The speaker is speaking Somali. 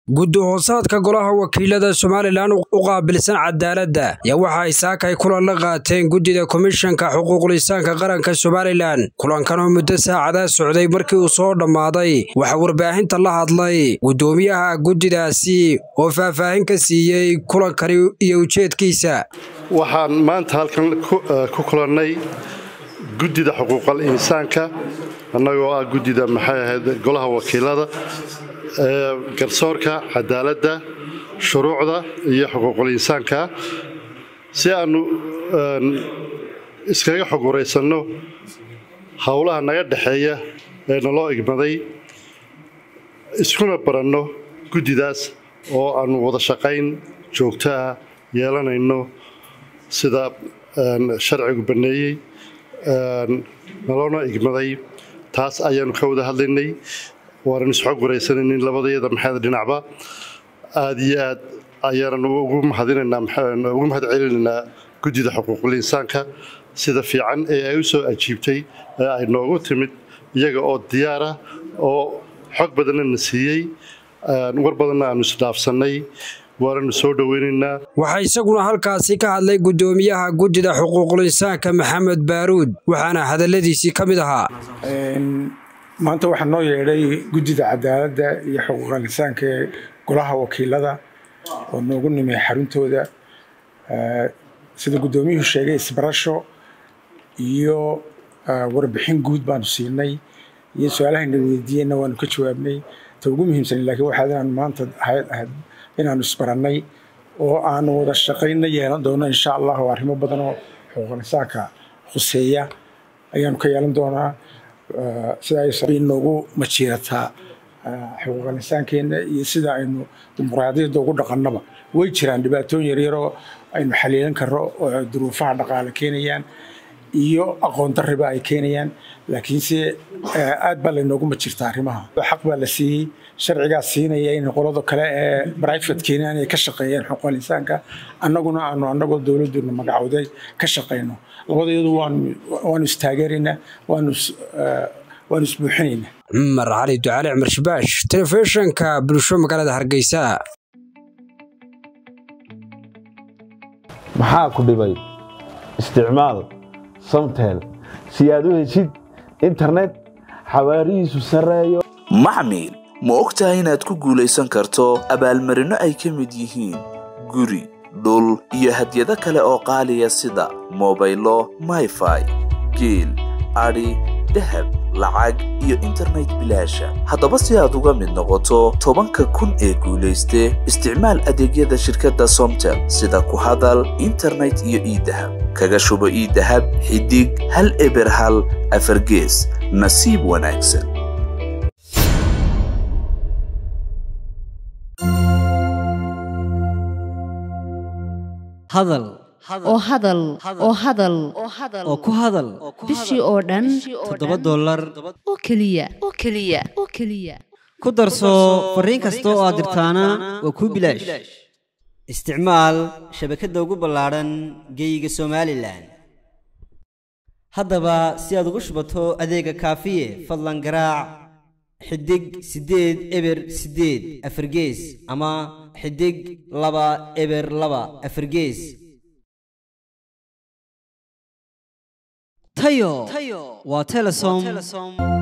guddi hoosaadka golaha wakiilada somalilan u qaabilsan cadaaladda ayaa waxa ay saakay kulan la qaateen guddida komishanka xuquuqlisaanka qaranka somalilan kulankan oo muddo saacadaa socday markii uu soo dhammaaday waxaa warbaahinta la hadlay guddoomiyaha guddidaasi oo faahfaahin ka siiyey kulankani iyo ujeedkiisa waxaan maanta halkan ku kulannay guddida xuquuqal insaanka annagoo ah guddida maxay ahayd golaha wakiilada garsoorka cadaaladda shuruucda iyo xuquuqul insaanka si aannu iskaga xog waraysanno howlaha naga dhexeeya ee naloo igmaday iskuna baranno guddidaas oo aannu wada shaqayn joogto ah yeelanayno sida sharcigu banneeyey naloona igmaday taas ayaannu ka wada hadlaynay waanan isxog waraysanaynin labadayada maxamed dhinacba aad iyo aad ayaanan ugu mahadinaynaa ugu mahad celinaynaa guddida xuquuqul insaanka sida fiican ee ay u soo ajiibtay ee ay noogu timid iyaga oo diyaara oo xog badanna na siiyey war badanna aanu isdhaafsannay waananu soo dhoweynaynaa waxaa isaguna halkaasi ka hadlay guddoomiyaha guddida xuquuqul insaanka maxamed baaruud waxaana hadalladiisii ka mid ahaa maanta waxaa noo yeedhay guddida cadaaladda iyo xuquuqal insaanka ee golaha wakiilada oo noogu nimay xaruntooda sida guddoomiyuhu sheegay isbarasho iyo warbixin guud baanu siinay iyo su-aalahayna weydiiyeyna waanu ka jawaabnay ta ugu muhiimsan laakiin waxaa inaanu maanta ahayd inaanu isbarannay oo aanu wada shaqaynna yeelan doono insha allah oo arrimo badan oo xuquuqal insaanka khuseeya ayaanu ka yeelan doonaa sida ay noogu majiirataa xuquuqal insaankeenna iyo sida aynu dimuqraadiyadda ugu dhaqannaba way jiraan dhibaatooyin yaryaroo aynu xaliilan karro oo duruufaha dhaqaale keenayaan iyo aqoon darriba ay keenayaan laakiinse aad baa laynoogu majirtaa arrimaha xaq baa la siiyey sharcigaa siinaya in qolada kale ee brifatekeena inay ka shaqeeyaan xuquuqal insaanka annaguna aanu annagoo dowladduna magacowday ka shaqayno labadayadu waanu istaageeraynaa waanu waanu isbuuxinaynaa cumar cali ducaale cumar shibaash telefishinka bulsho magaalada hargeysa maxaa ku dhibay isticmaal samtel si aad u heshid internet xawaarihiisu sarreeyo maxmil ma og tahay inaad ku guulaysan karto abaalmarinno ay ka mid yihiin guri dhul iyo hadyado kale oo qaaliya sida mobaylo mayfai geel adhi dahab lacag iyo internet bilaasha haddaba si aad uga mid noqoto tobanka kun ee guulayste isticmaal adeegyada shirkadda somtel sida ku hadal internet iyo iidahab kaga shubo iidahab xidig hal eber hal afargees nasiib wanaagsan hadal oo hadal oo hadal oo ku hadal bishii oo dhan toddoba dollar oo keliya oo keliya oo keliya ku darso fariin kasta oo aad dirtaana waa kuu bilaash isticmaal shabakadda ugu ballaadhan geeyiga somalilan haddaba si aad ugu shubato adeega kaafiye fadlan garaac xidig siddeed eber siddeed afargees ama xidig laba eber laba afargees tayo waa telesom